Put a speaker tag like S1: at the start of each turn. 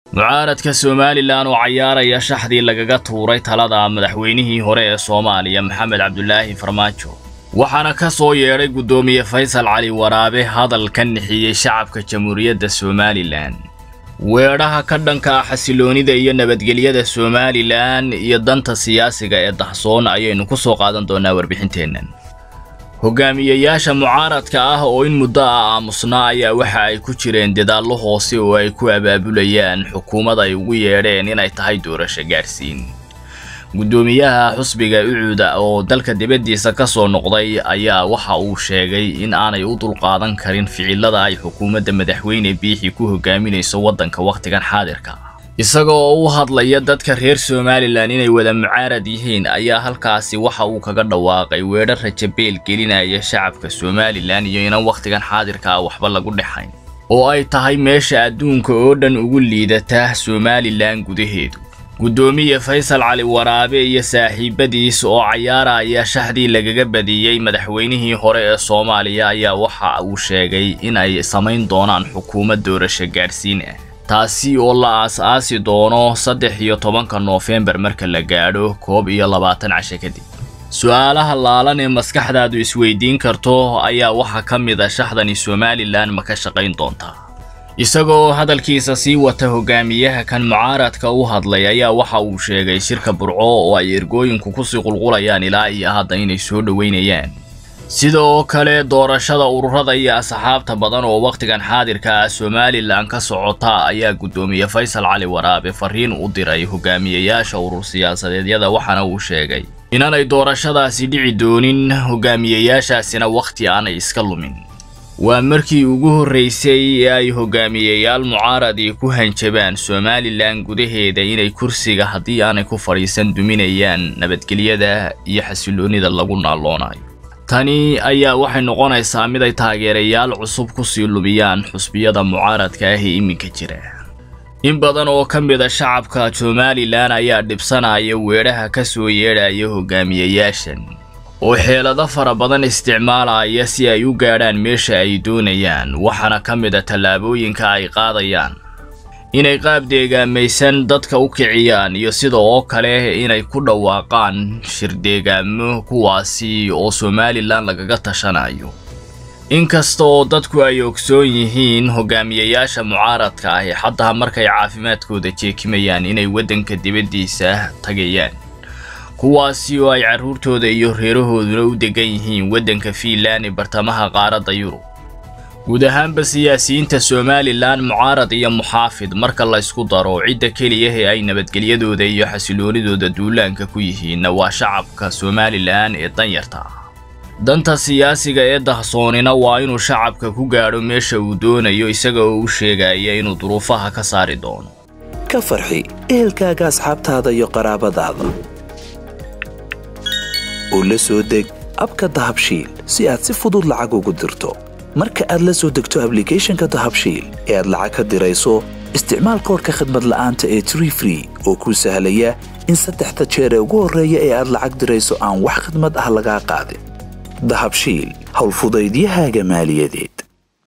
S1: mucaaradka somalilan oo cayaaraya shaxdii lagaga tuuray talada madaxweynihii hore ee soomaaliya maxamed cabdulaahi farmaajo waxaana ka soo yeedhay guddoomiye faysal cali waraabe hadal ka nixiyey shacabka jamhuuriyadda somalilan weedhaha ka dhanka ah xasiloonida iyo nabadgelyada somalilan iyo danta siyaasiga ee dahsoon ayaynu ku soo qaadan doonaa warbixinteennan hogaamiyeyaasha mucaaradka ah oo in muddo ah aamusnaa ayaa waxa ay ku jireen dadaallo hoose oo ay ku abaabulayaan xukuumad ay ugu yeedheen inay tahay doorasho gaadhsiin guddoomiyaha xusbiga ucuuda oo dalka dibaddiisa ka soo noqday ayaa waxa uu sheegay in aanay u dulqaadan karin ficilada ay xukuumadda madaxweyne biixi ku hogaaminayso waddanka wakhtigan xaadirka isaga oo u hadlaya dadka reer somalilan inay wada mucaarad yihiin ayaa halkaasi waxa uu kaga dhawaaqay weedho rajabeel gelinaya shacabka somalilan iyo inan wakhtigan xaadirka ah waxba lagu dhexayn oo ay tahay meesha adduunka oo dhan ugu liidata somalilan gudaheedu guddoomiye faysal cali waraabe iyo saaxiibadiis oo cayaaraya shaxdii lagaga badiyey madaxweynihii hore ee soomaaliya ayaa waxa uu sheegay in ay samayn doonaan xukuumad doorasho gaadhsiin ah taasi oo la aas-aasi doono saddex iyo tobanka noofembar marka la gaadho koob iyo labaatan cashe kadib su-aalaha laalan ee maskaxdaadu isweydiin karto ayaa waxaa ka mid a shaxdani somalilan ma ka shaqayn doontaa isagoo hadalkiisa sii wata hogaamiyaha kan mucaaradka u hadlay ayaa waxa uu sheegay shirka burco oo ay ergooyinku kusii qulqulayaan ilaa iyo hadda inay soo dhoweynayaan sida oo kale doorashada ururada iyo asxaabta badan oo wakhtigan xaadirka ah somalilan ka socota ayaa guddoomiye faysal cali waraabe fariin u diray hogaamiyeyaasha urur siyaasadeedyada waxaana uu sheegay inaanay doorashadaasi dhici doonin hogaamiyeyaashaasina wakhti aanay iska lumin waa markii ugu horraysay ee ay hogaamiyeyaal mucaaradii ku hanjabaan somalilan gudaheeda inay kursiga haddii aanay ku fadhiisan duminayaan nabadgelyada iyo xasiloonnida lagu naalloonayo tani ayaa waxay noqonaysaa mid ay taageerayaal cusub kusii lumiyaan xusbiyada mucaaradka ah ee iminka jira in badan oo ka mid a shacabka somalilan ayaa dhibsanaya weedhaha ka soo yeedhaya hogaamiyeyaashan oo xeelado fara badan isticmaalaya si ay u gaadhaan meesha ay doonayaan waxaana ka mid a tallaabooyinka ay qaadayaan inay qaab deegaamaysan dadka u kiciyaan iyo sida oo kale inay ku dhawaaqaan shirdeegaamo kuwaasi oo somalilan lagaga tashanayo inkasta oo dadku ay ogsoon yihiin hogaamiyeyaasha mucaaradka ahi xataa markay caafimaadkooda jeekimayaan inay waddanka dibaddiisa tagayaan kuwaasi oo ay carruurtooda iyo reerahooduna u degan yihiin waddanka fiinland ee bartamaha qaaradda yurub guud ahaanba siyaasiyiinta somalilan mucaarad iyo muxaafid marka laysku daro cidda keliya ee ay nabadgelyadooda iyo xasiloonidooda duulaanka ku yihiinna waa shacabka somalilan ee danyarta ah danta siyaasiga ee dahsoonina waa inuu shacabka ku gaadho meesha uu doonayo isaga oo u sheegaya inuu duruufaha ka saari doono
S2: ka farxi ehelkaaga asxaabtaada iyo qaraabadaada oo la soo deg abka dahabshiil si aad si fudud lacag ugu dirto marka aad la soo degto ablicathonka dahabshiil ee aad lacag ka dirayso isticmaal koorka khadmad la'aanta ee tree free oo kuu sahlaya in saddexda jeer ee ugu horreeya ee aad lacag dirayso aan wax khadmad ah lagaa qaadin dahabshiil howlfudaydiyahaaga maaliyadeed